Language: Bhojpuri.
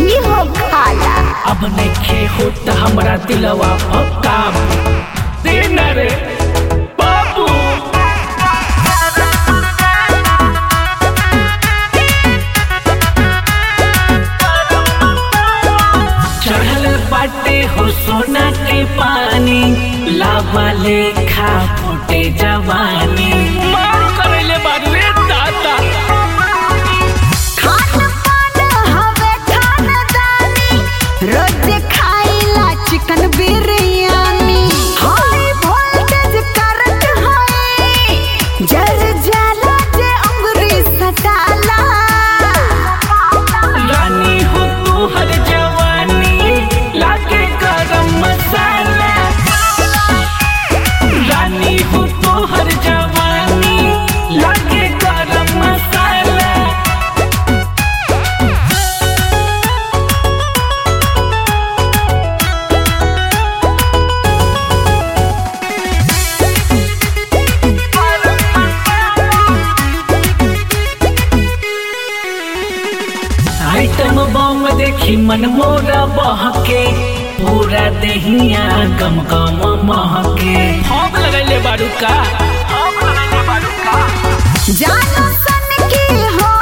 हो खाला अब नइखे होत हमरा दिलवा पक्का देना रे बाबू चढ़ल बाटे हो सोना के पानी लावा लेखा फूटे जवानी मार करैले बारू रे दादा खान पान हवे खानदानी रोज खाइला chicken biryani high voltage current है जर जाला जे अंगुरी सटाला रानी हो तू हर जवानी लागे गरम मसाला रानी हो तू हर जवानी लागे गरम मसाला आइटम बम देखी मन मोरा बहके पूरा देहिया गम गम महके हम लगैले बारू का हम लगैले बारू का जानो सन की हो